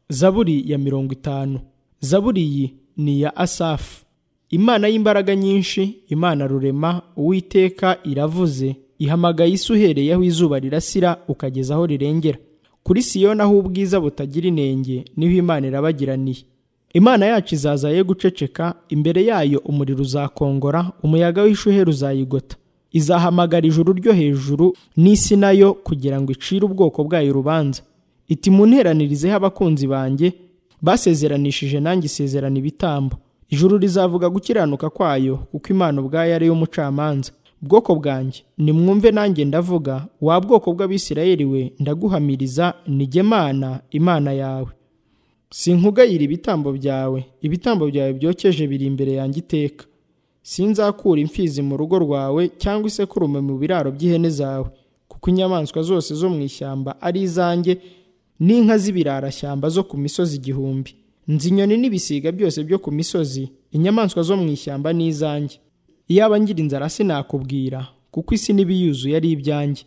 zaburi ya mirongo itanu zaburi iyi ni iya asafu imana y'imbaraga nyinshi imana rurema uwiteka iravuze ihamagaye isi uhereye aho izuba rirasira ukageza aho rirengera kuri siyo naho ubwiza butagira inenge niho imana irabagiraniye imana yacu izaza ye guceceka imbere yayo umuriro uzakongora umuyaga w'ishuheri uzayigota izahamagara ijuru ryo hejuru n'isi nayo kugira ngo icire ubwoko bwayo urubanza iti munteranirizeho abakunzi banjye basezeranishije nanjye isezerano ibitambo ijuru rizavuga gukiranuka kwayo kuko imana ubwayo ari umucamanza bwoko bwanjye nimwumve nanjye ndavuga wa bwoko bw'abisirayeri we ndaguhamiriza nigemana imana yawe sinkugayira ibitambo byawe ibitambo byawe byokeje biri imbere yanjye iteka sinzakura imfizi mu rugo rwawe cyangwa isekurume mu biraro by'ihene zawe kuko inyamaswa zose zo mu ishyamba ari izanjye n'inka z'ibirarashyamba zo ku misozi igihumbi nzi inyoni n'ibisiga byose byo ku misozi inyamaswa zo mu ishyamba ni izanjye iyaba ngira inzara sinakubwira kuko isi n'ibiyuzuye ari ibyanjye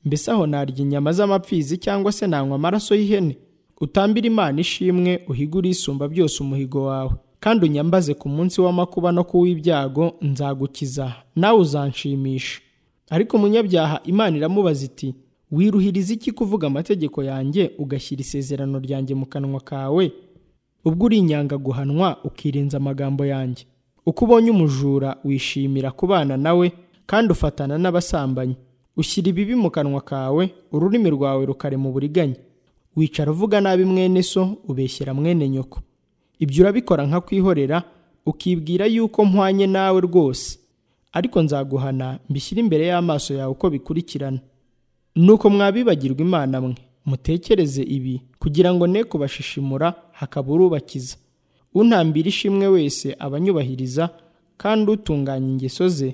mbese aho narya inyama z'amapfizi cyangwa se nanywa amaraso y'ihene utambire imana ishimwe uhigure isumba byose umuhigo wawe kandi unyambaze ku munsi w'amakuba no ku w'ibyago nzagukiza nawe uzanshimisha ariko umunyabyaha imana iramubaza iti wiruhiriza iki kuvuga amategeko yanjye ugashyira isezerano ryanjye mu kanwa kawe ubwo uri inyangaguhanwa ukirinza amagambo yanjye uko ubonye umujura wishimira kubana nawe kandi ufatana n'abasambanyi ushyira ibibi mu kanwa kawe ururimi rwawe rukarema uburiganya wicara uvuga nabi mwene so ubeshyera mwene nyoko ibyo urabikora nka kwihorera ukibwira yuko mpwanye nawe rwose ariko nzaguhana mbishyire imbere y'amaso yawe uko bikurikirana nuko mwabibagirwa imana mwe mutekereze ibi kugira ngo ne kubashishimura hakaba urubakiza untambira ishimwe wese abanyubahiriza kandi utunganya ingeso ze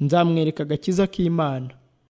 nzamwereka agakiza k'imana